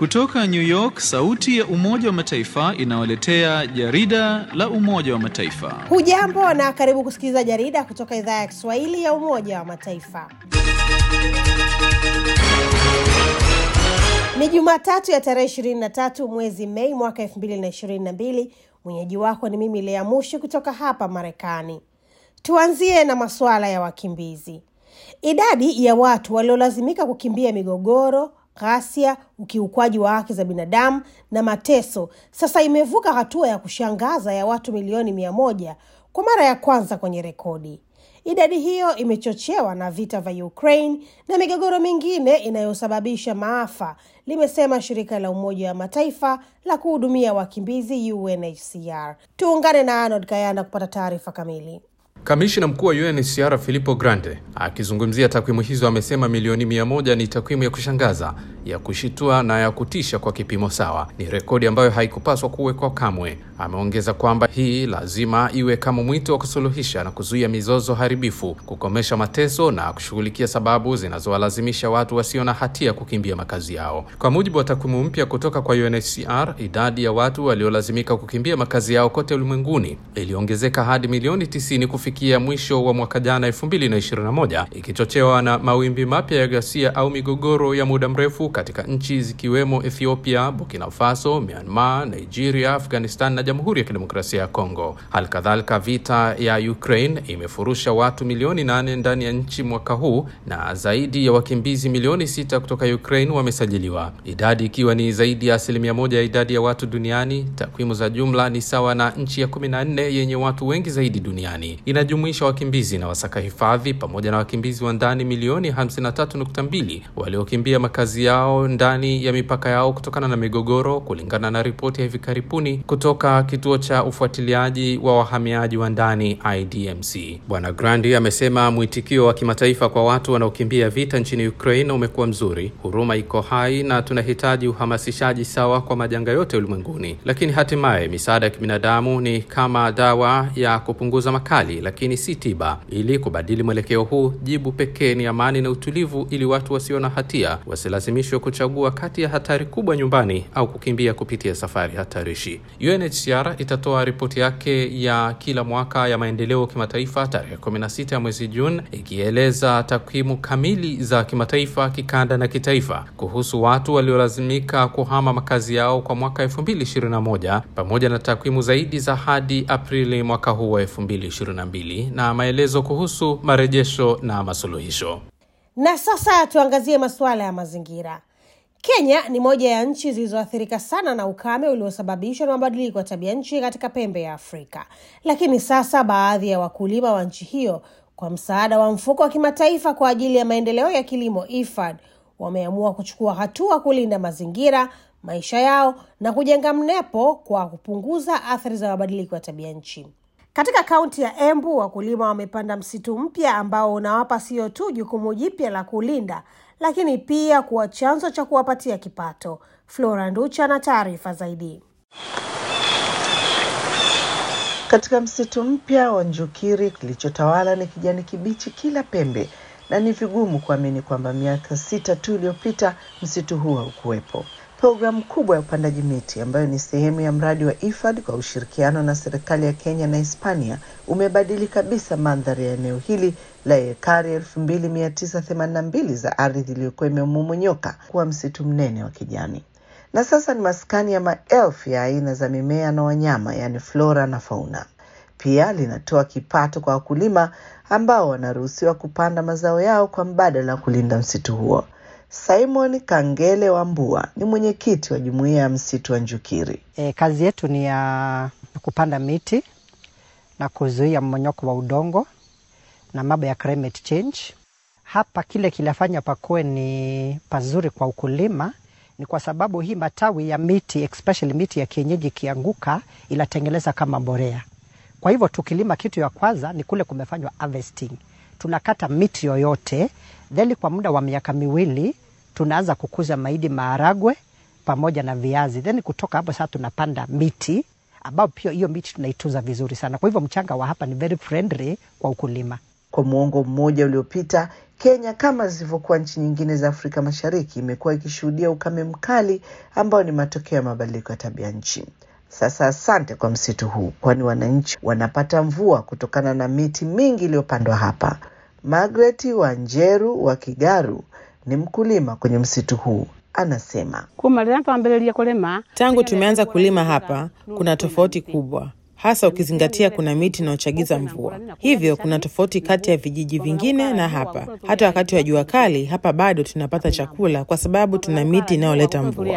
Kutoka New York, sauti ya Umoja wa Mataifa inawaletea jarida la Umoja wa Mataifa. Hujambo na karibu kusikiliza jarida kutoka idhaa ya Kiswahili ya Umoja wa Mataifa. Ni Jumatatu ya tarehe 23 mwezi Mei mwaka 2022. Mwenyeji wako ni mimi Lea Mushi kutoka hapa Marekani. Tuanzie na masuala ya wakimbizi. Idadi ya watu waliolazimika kukimbia migogoro, ghasia, ukiukwaji wa haki za binadamu na mateso sasa imevuka hatua ya kushangaza ya watu milioni mia moja kwa mara ya kwanza kwenye rekodi. Idadi hiyo imechochewa na vita vya Ukraine na migogoro mingine inayosababisha maafa, limesema shirika la Umoja wa Mataifa la kuhudumia wakimbizi UNHCR. Tuungane na Arnold Kayanda kupata taarifa kamili. Kamishina mkuu wa UNHCR Filippo Grande akizungumzia takwimu hizo amesema milioni mia moja ni takwimu ya kushangaza, ya kushitua na ya kutisha kwa kipimo sawa. Ni rekodi ambayo haikupaswa kuwekwa kamwe. Ameongeza kwamba hii lazima iwe kama mwito wa kusuluhisha na kuzuia mizozo haribifu, kukomesha mateso na kushughulikia sababu zinazowalazimisha watu wasio na hatia kukimbia makazi yao. Kwa mujibu wa takwimu mpya kutoka kwa UNHCR, idadi ya watu waliolazimika kukimbia makazi yao kote ulimwenguni iliongezeka hadi milioni 90 kufikia mwisho wa mwaka jana 2021, ikichochewa na mawimbi mapya ya ghasia au migogoro ya muda mrefu katika nchi zikiwemo Ethiopia, Burkina Faso, Myanmar, Nigeria, Afghanistan na Jamhuri ya Kidemokrasia ya Kongo. Hali kadhalika, vita ya Ukraine imefurusha watu milioni nane ndani ya nchi mwaka huu na zaidi ya wakimbizi milioni sita kutoka Ukraine wamesajiliwa, idadi ikiwa ni zaidi ya asilimia moja ya idadi ya watu duniani. Takwimu za jumla ni sawa na nchi ya kumi na nne yenye watu wengi zaidi duniani. Inajumuisha wakimbizi na wasaka hifadhi pamoja na wakimbizi wa ndani milioni 53.2 waliokimbia makazi yao ndani ya mipaka yao kutokana na migogoro, kulingana na ripoti ya hivi karibuni kutoka kituo cha ufuatiliaji wa wahamiaji wa ndani IDMC. Bwana Grandi amesema mwitikio wa kimataifa kwa watu wanaokimbia vita nchini Ukraine umekuwa mzuri, huruma iko hai na tunahitaji uhamasishaji sawa kwa majanga yote ulimwenguni, lakini hatimaye misaada ya kibinadamu ni kama dawa ya kupunguza makali, lakini si tiba. Ili kubadili mwelekeo huu, jibu pekee ni amani na utulivu, ili watu wasio na hatia wasilazimishwe kuchagua kati ya hatari kubwa nyumbani au kukimbia kupitia safari hatarishi. UNHCR itatoa ripoti yake ya kila mwaka ya maendeleo kimataifa tarehe 16 ya mwezi Juni, ikieleza takwimu kamili za kimataifa, kikanda na kitaifa kuhusu watu waliolazimika kuhama makazi yao kwa mwaka 2021 pamoja na takwimu zaidi za hadi Aprili mwaka huu wa 2022 na maelezo kuhusu marejesho na masuluhisho. Na sasa tuangazie masuala ya mazingira. Kenya ni moja ya nchi zilizoathirika sana na ukame uliosababishwa na mabadiliko ya tabia nchi katika pembe ya Afrika. Lakini sasa baadhi ya wakulima wa nchi hiyo kwa msaada wa mfuko wa kimataifa kwa ajili ya maendeleo ya kilimo IFAD wameamua kuchukua hatua kulinda mazingira, maisha yao na kujenga mnepo kwa kupunguza athari za mabadiliko ya tabia nchi. Katika kaunti ya Embu wakulima wamepanda msitu mpya ambao unawapa sio tu jukumu jipya la kulinda, lakini pia kuwa chanzo cha kuwapatia kipato. Flora Nducha na taarifa zaidi. Katika msitu mpya wa Njukiri, kilichotawala ni kijani kibichi kila pembe, na ni vigumu kuamini kwamba miaka sita tu iliyopita msitu huu haukuwepo. Programu kubwa ya upandaji miti ambayo ni sehemu ya mradi wa IFAD kwa ushirikiano na serikali ya Kenya na Hispania umebadili kabisa mandhari ya eneo hili la ekari elfu mbili mia tisa themanini na mbili za ardhi iliyokuwa imemomonyoka kuwa msitu mnene wa kijani, na sasa ni maskani ya maelfu ya aina za mimea na wanyama, yaani flora na fauna. Pia linatoa kipato kwa wakulima ambao wanaruhusiwa kupanda mazao yao kwa mbadala wa kulinda msitu huo. Simon Kangele Wambua ni mwenyekiti wa jumuiya ya msitu wa Njukiri. E, kazi yetu ni ya kupanda miti na kuzuia mmonyoko wa udongo na mambo ya climate change. Hapa kile kilafanya pakuwe ni pazuri kwa ukulima ni kwa sababu hii matawi ya miti especially miti ya kienyeji ikianguka inatengeneza kama mbolea. Kwa hivyo tukilima, kitu ya kwanza ni kule kumefanywa harvesting. Tunakata miti yoyote, then kwa muda wa miaka miwili tunaanza kukuza mahindi, maharagwe pamoja na viazi, then kutoka hapo sasa tunapanda miti ambao pia hiyo miti tunaitunza vizuri sana. Kwa hivyo mchanga wa hapa ni very friendly kwa ukulima. Kwa muongo mmoja uliopita, Kenya kama zilivyokuwa nchi nyingine za Afrika Mashariki imekuwa ikishuhudia ukame mkali ambao ni matokeo ya mabadiliko ya tabia nchi. Sasa asante kwa msitu huu, kwani wananchi wanapata mvua kutokana na miti mingi iliyopandwa hapa. Margaret Wanjeru wa Kigaru ni mkulima kwenye msitu huu, anasema Tangu tumeanza kulima hapa, kuna tofauti kubwa, hasa ukizingatia kuna miti inayochagiza mvua. Hivyo kuna tofauti kati ya vijiji vingine na hapa. Hata wakati wa jua kali, hapa bado tunapata chakula kwa sababu tuna miti inayoleta mvua.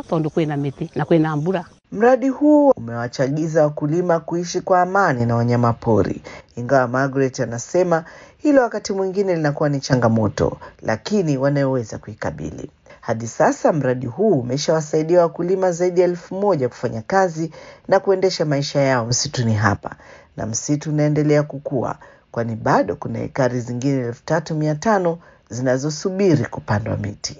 Mradi huu umewachagiza wakulima kuishi kwa amani na wanyamapori, ingawa Margaret anasema hilo wakati mwingine linakuwa ni changamoto, lakini wanayoweza kuikabili. Hadi sasa mradi huu umeshawasaidia wakulima zaidi ya elfu moja kufanya kazi na kuendesha maisha yao msituni hapa, na msitu unaendelea kukua, kwani bado kuna ekari zingine elfu tatu mia tano zinazosubiri kupandwa miti.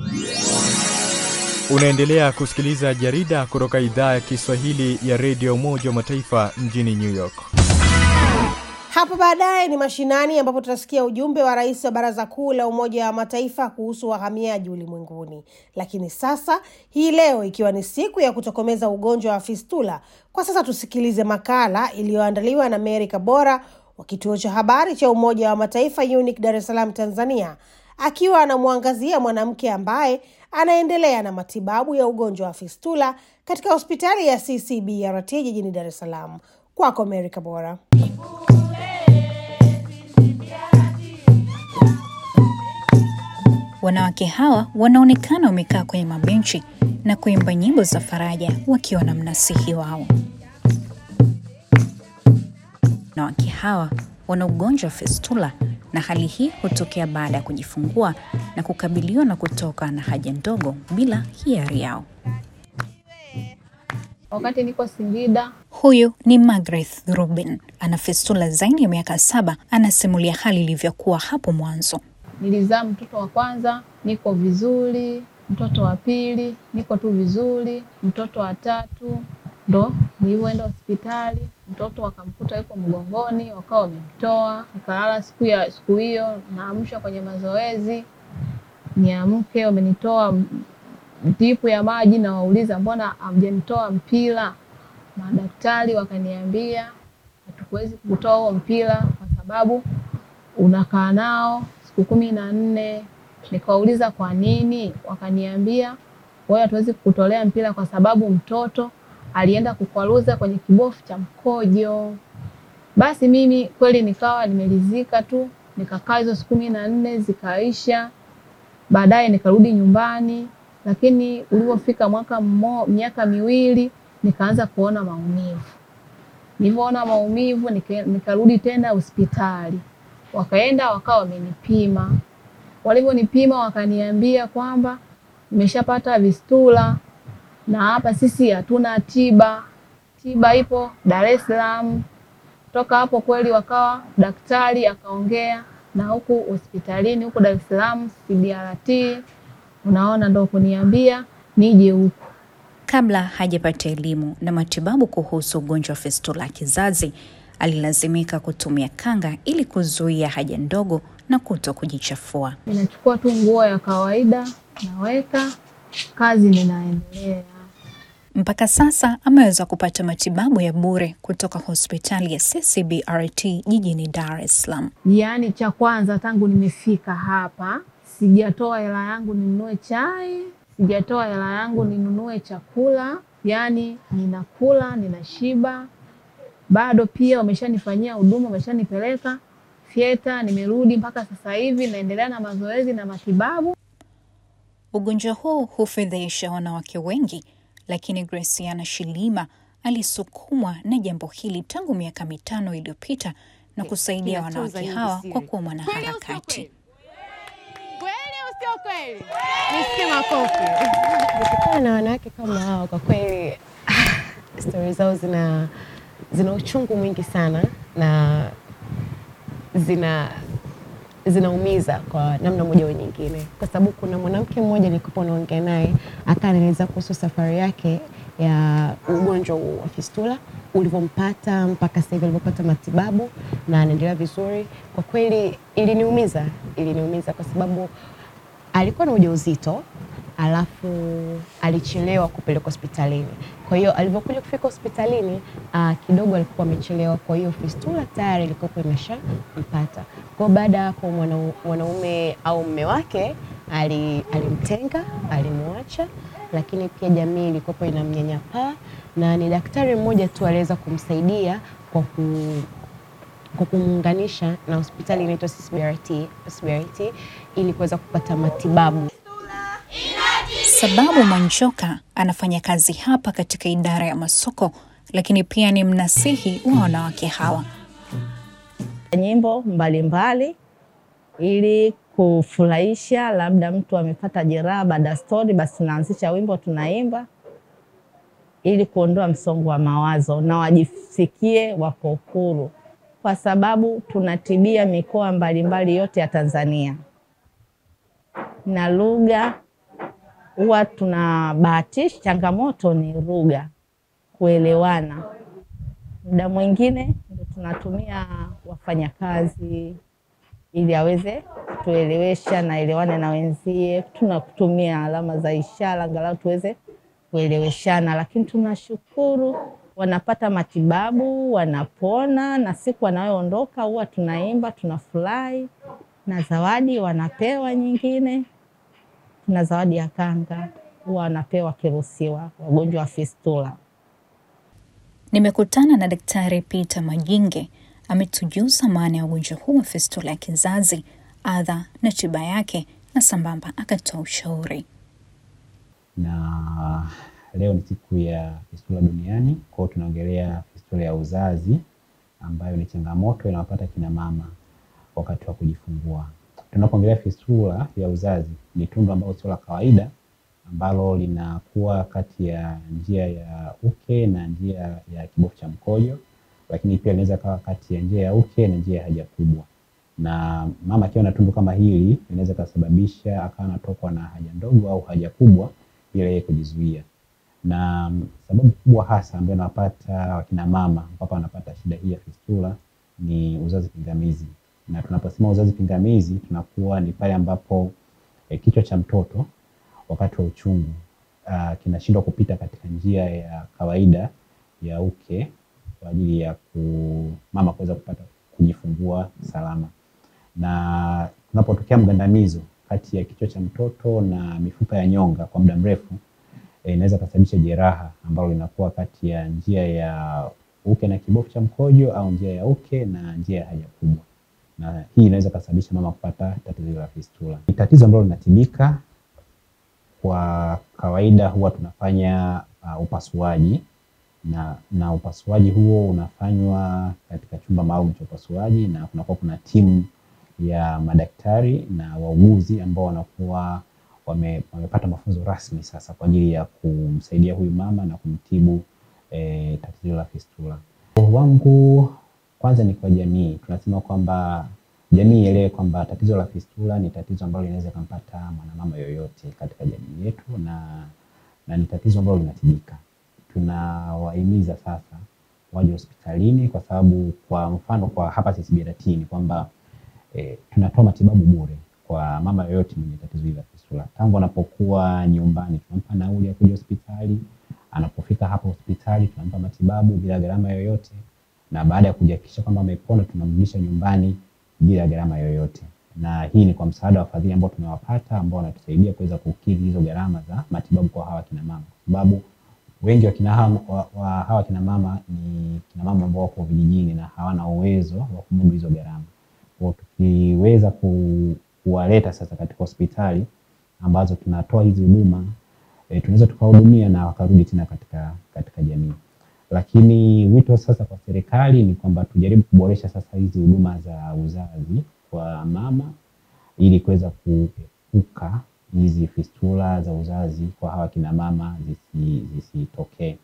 Unaendelea kusikiliza jarida kutoka idhaa ya Kiswahili ya redio Umoja wa Mataifa mjini New York. Hapo baadaye ni mashinani, ambapo tutasikia ujumbe wa rais wa Baraza Kuu la Umoja wa Mataifa kuhusu wahamiaji ulimwenguni. Lakini sasa hii leo, ikiwa ni siku ya kutokomeza ugonjwa wa fistula, kwa sasa tusikilize makala iliyoandaliwa na Mary Kabora wa kituo cha habari cha Umoja wa Mataifa UNIC Dar es Salaam, Tanzania, akiwa anamwangazia mwanamke ambaye anaendelea na matibabu ya ugonjwa wa fistula katika hospitali ya CCBRT jijini Dar es Salaam. Kwako Mary Kabora. Wanawake hawa wanaonekana wamekaa kwenye mabenchi na kuimba nyimbo za faraja wakiwa na mnasihi wao. Wanawake hawa wana ugonjwa wa fistula na hali hii hutokea baada ya kujifungua na kukabiliwa na kutoka na haja ndogo bila hiari yao. Wakati niko Singida, Huyu ni Margaret Rubin, ana fistula zaidi ya miaka saba. Anasimulia hali ilivyokuwa hapo mwanzo. nilizaa mtoto wa kwanza, niko vizuri. Mtoto wa pili, niko tu vizuri. Mtoto wa tatu, ndo nilivyoenda hospitali, mtoto wakamkuta yuko mgongoni, wakawa wamemtoa. Nikalala siku ya siku hiyo, naamshwa kwenye mazoezi, niamke, wamenitoa dipu ya maji, nawauliza mbona hamjanitoa mpira? Madaktari wakaniambia hatukuwezi kutoa huo mpira kwa sababu unakaa nao siku kumi na nne. Nikawauliza kwa nini, wakaniambia wewe, hatuwezi kukutolea mpira kwa sababu mtoto alienda kukwaruza kwenye kibofu cha mkojo. Basi mimi kweli nikawa nimelizika tu, nikakaa hizo siku kumi na nne zikaisha. Baadaye nikarudi nyumbani, lakini ulivyofika mwaka mmo, miaka miwili nikaanza kuona maumivu. Nilivyoona maumivu nika- nikarudi tena hospitali, wakaenda wakawa wamenipima. Walivyonipima wakaniambia kwamba nimeshapata vistula na hapa sisi hatuna tiba, tiba ipo Dar es Salaam. Toka hapo kweli wakawa daktari akaongea na huku hospitalini huku Dar es Salaam CBRT, unaona, ndo kuniambia nije huku. Kabla hajapata elimu na matibabu kuhusu ugonjwa wa fistula ya kizazi, alilazimika kutumia kanga ili kuzuia haja ndogo na kuto kujichafua. Ninachukua tu nguo ya kawaida naweka, kazi ninaendelea. Mpaka sasa ameweza kupata matibabu ya bure kutoka hospitali ya CCBRT jijini Dar es Salaam. Yaani cha kwanza tangu nimefika hapa sijatoa hela yangu ninunue chai, sijatoa hela yangu ninunue chakula, yaani ninakula ninashiba. Bado pia wameshanifanyia huduma, wameshanipeleka fyeta, nimerudi mpaka sasa hivi naendelea na mazoezi na matibabu. Ugonjwa huu hufedhesha wanawake wengi, lakini Graciana Shilima alisukumwa na jambo hili tangu miaka mitano iliyopita na kusaidia wanawake hawa kwa kuwa mwanaharakati. Nikikutana na wanawake kama hao, kwa kweli stori zao zina zina uchungu mwingi sana na zina zinaumiza kwa namna moja au nyingine, kwa sababu kuna mwanamke mmoja nilikuwa naongea naye akanieleza kuhusu safari yake ya ugonjwa huu wa fistula ulivyompata mpaka sasa hivi alivyopata matibabu na anaendelea vizuri. Kwa kweli iliniumiza, iliniumiza kwa sababu alikuwa na ujauzito alafu alichelewa kupelekwa hospitalini. Kwa hiyo alivyokuja kufika hospitalini uh, kidogo alikuwa amechelewa, kwa hiyo fistula tayari ilikuwa imeshampata. Kwa hiyo baada ya hapo mwana- mwanaume au mume wake ali, alimtenga, alimwacha, lakini pia jamii ilikuwa inamnyanyapaa na ni daktari mmoja tu aliweza kumsaidia kwa ku kwa kumuunganisha na hospitali inaitwa CCBRT, CCBRT ili kuweza kupata matibabu. Sababu Mwanjoka anafanya kazi hapa katika idara ya masoko, lakini pia ni mnasihi wa wanawake hawa. nyimbo mbalimbali ili kufurahisha, labda mtu amepata jeraha baada ya stori, basi tunaanzisha wimbo tunaimba ili kuondoa msongo wa mawazo na wajisikie wako huru, kwa sababu tunatibia mikoa mbalimbali yote ya Tanzania na lugha huwa tunabahatisha. Changamoto ni lugha, kuelewana. Muda mwingine ndio tunatumia wafanyakazi ili aweze kutuelewesha na elewane na wenzie. Tunakutumia alama za ishara angalau tuweze kueleweshana, lakini tunashukuru wanapata matibabu, wanapona, na siku wanayoondoka huwa tunaimba, tunafurahi na zawadi wanapewa nyingine. Tuna zawadi ya kanga huwa wanapewa wakiruhusiwa, wagonjwa wa fistula. Nimekutana na Daktari Peter Majinge, ametujuza maana ya ugonjwa huu wa fistula ya kizazi, adha na tiba yake, na sambamba akatoa ushauri. na leo ni siku ya fistula duniani. Kwa hiyo tunaongelea fistula ya uzazi ambayo ni changamoto inawapata kina mama wakati wa kujifungua. Tunapoongelea fistula ya uzazi, ni tundu ambalo sio la kawaida ambalo linakuwa kati ya njia ya uke na njia ya kibofu cha mkojo, lakini pia linaweza kawa kati ya njia ya uke na njia ya haja kubwa. Na mama akiwa na tundu kama hili linaweza kasababisha akawa anatokwa na haja ndogo au haja kubwa bila yeye kujizuia. Na mm, sababu kubwa hasa ambayo inawapata wakina mama ambapo wanapata shida hii ya fistula ni uzazi pingamizi. Na tunaposema uzazi pingamizi tunakuwa ni pale ambapo eh, kichwa cha mtoto wakati wa uchungu uh, kinashindwa kupita katika njia ya kawaida ya uke kwa ajili ya ku, mama kuweza kupata kujifungua salama. Na kunapotokea mgandamizo kati ya kichwa cha mtoto na mifupa ya nyonga kwa muda mrefu eh, inaweza kusababisha jeraha ambalo linakuwa kati ya njia ya uke na kibofu cha mkojo au njia ya uke na njia ya haja kubwa, na hii inaweza kusababisha mama kupata tatizo la fistula. Ni tatizo ambalo linatibika kwa kawaida huwa tunafanya uh, upasuaji na, na upasuaji huo unafanywa katika chumba maalum cha upasuaji na kunakuwa kuna timu ya madaktari na wauguzi ambao wanakuwa wame, wamepata mafunzo rasmi sasa kwa ajili ya kumsaidia huyu mama na kumtibu eh, tatizo la fistula. wangu kwanza ni kwa jamii, tunasema kwamba jamii ielewe kwamba tatizo la fistula ni tatizo ambalo linaweza kumpata mwanamama yoyote katika jamii yetu na, na ni tatizo ambalo linatibika. Tunawahimiza sasa waje hospitalini kwa sababu kwa mfano kwa hapa CCBRT ni kwamba e, tunatoa matibabu bure kwa mama yoyote mwenye tatizo hili la fistula. Tangu anapokuwa nyumbani tunampa nauli ya kuja hospitali, anapofika hapa hospitali tunampa matibabu bila gharama yoyote, na baada ya kujihakikisha kwamba amepona tunamrudisha nyumbani bila gharama yoyote. Na hii ni kwa msaada wa wafadhili ambao tumewapata ambao wanatusaidia kuweza kukidhi hizo gharama za matibabu kwa hawa kina mama, kwa sababu wengi wa kina hawa, wa, wa hawa kina mama ni kina mama ambao wako vijijini na hawana uwezo wa kumudu hizo gharama. Kwa hiyo tukiweza ku, kuwaleta sasa katika hospitali ambazo tunatoa hizi huduma e, tunaweza tukawahudumia na wakarudi tena katika, katika jamii. Lakini wito sasa kwa serikali ni kwamba tujaribu kuboresha sasa hizi huduma za uzazi kwa mama ili kuweza kuepuka hizi fistula za uzazi kwa hawa kina mama zisi- zisitokee.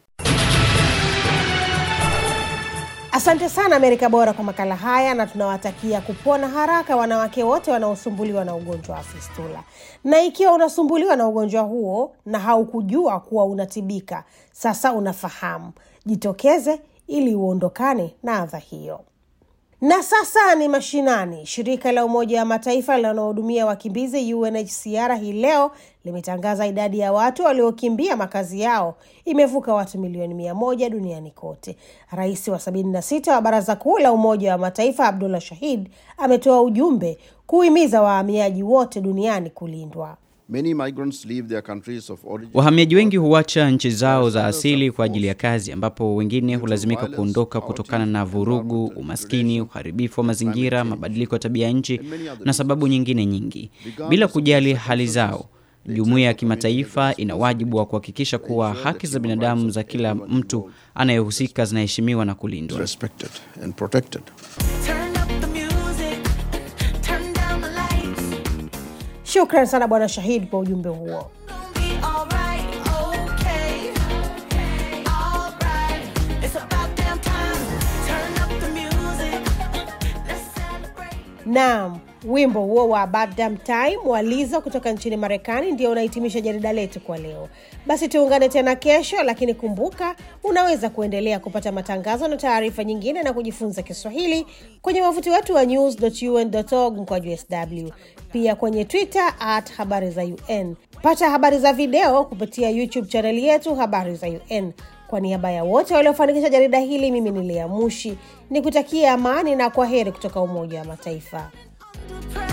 Asante sana Amerika Bora kwa makala haya, na tunawatakia kupona haraka wanawake wote wanaosumbuliwa na ugonjwa wa fistula. Na ikiwa unasumbuliwa na ugonjwa huo na haukujua kuwa unatibika, sasa unafahamu. Jitokeze ili uondokane na adha hiyo. Na sasa ni mashinani. Shirika la Umoja wa Mataifa linalohudumia wakimbizi UNHCR hii leo limetangaza idadi ya watu waliokimbia makazi yao imevuka watu milioni mia moja duniani kote. Rais wa sabini na sita wa Baraza Kuu la Umoja wa Mataifa Abdullah Shahid ametoa ujumbe kuhimiza wahamiaji wote duniani kulindwa. Many migrants leave their countries of origin. Wahamiaji wengi huacha nchi zao za asili kwa ajili ya kazi, ambapo wengine hulazimika kuondoka kutokana na vurugu, umaskini, uharibifu wa mazingira, mabadiliko ya tabia nchi na sababu nyingine nyingi. Bila kujali hali zao, jumuiya ya kimataifa ina wajibu wa kuhakikisha kuwa haki za binadamu za kila mtu anayehusika zinaheshimiwa na kulindwa. Respected and protected. Shukran sana Bwana Shahid kwa ujumbe huo. Naam, wimbo huo wa Bad Damn Time wa Lizzo kutoka nchini Marekani ndio unahitimisha jarida letu kwa leo. Basi tuungane tena kesho, lakini kumbuka, unaweza kuendelea kupata matangazo na taarifa nyingine na kujifunza Kiswahili kwenye wavuti wetu wa news.un.org mkwaju sw, pia kwenye Twitter at habari za UN. Pata habari za video kupitia YouTube chaneli yetu habari za UN. Kwa niaba ya wote waliofanikisha jarida hili, mimi ni Lea Mushi ni kutakia amani na kwa heri kutoka Umoja wa Mataifa.